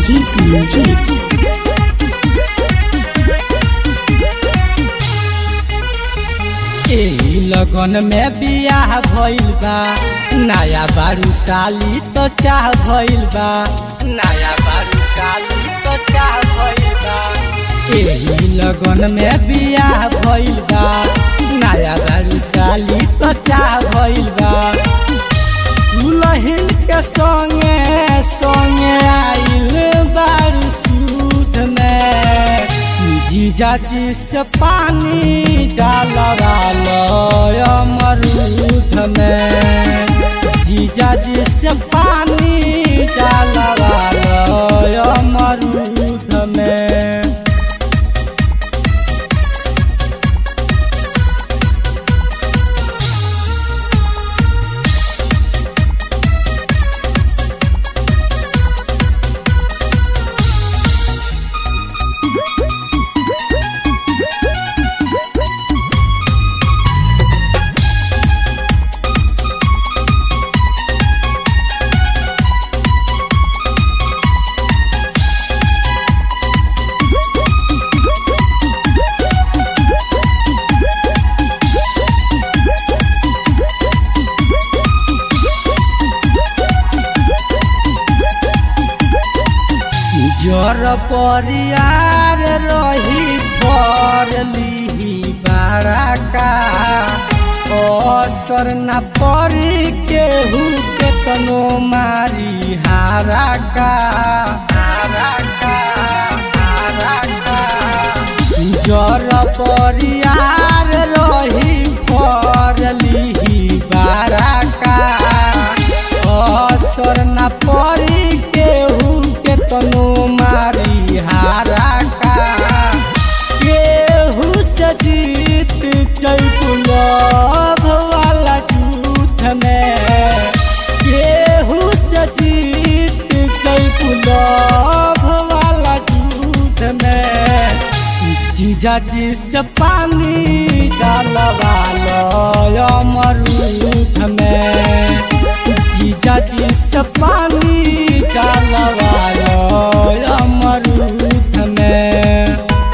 जीत मंजीत एही लगन में बियाह भइल बा नया बारू साली तो चाह भइल बा नया बारू साली तो चाह भइल बा एही लगन में बियाह भइल बा नया बारू साली तो चाह भइल बा दुलहिन के संगे संगे आइल बारू सूद में जीजा जी से पानी डालवा लो अमरूद में जीजा जी से पानी डालवा लो अमरूद में जर परियार रही पर लिही बाराका असर न परी केहू के तनो मारी हाराका हाराका हाराका जर परियार रही पर लिही बाराका असर न परी केहू के तनो मारी हाराका केहू से जीत चैपुलभ वाला जूथ में केहू से जीत चैपुलभ वाला जूथ में जीजा जी से पानी डालवा लो अमरूद में जीजा जी से पानी डालवा लो अमरूद में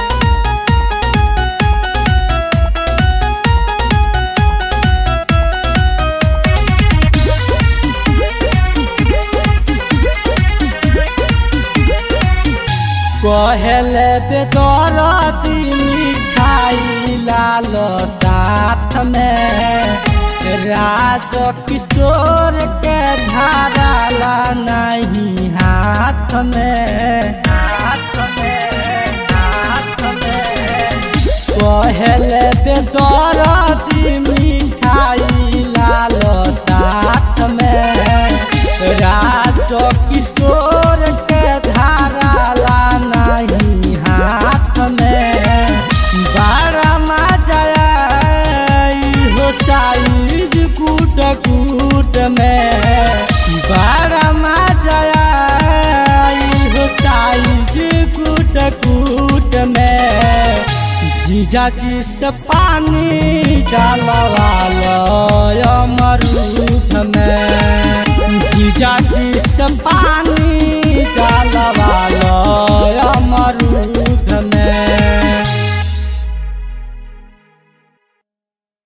कहले बेदरदी मिठाई लाल साथ में राज किशोर के धाराला नहीं हाथ में हाथ में हाथ में कहले बेदरदी मिठाई लाल साथ में राज किशोर के धाराला नहीं हाथ में बारह मजा हो साइज कूट कूट में बारह मजा हो साइज कूट कूट में जीजा जी से पानी डालवा लो अमरूद में जीजा जी से पानी डालवा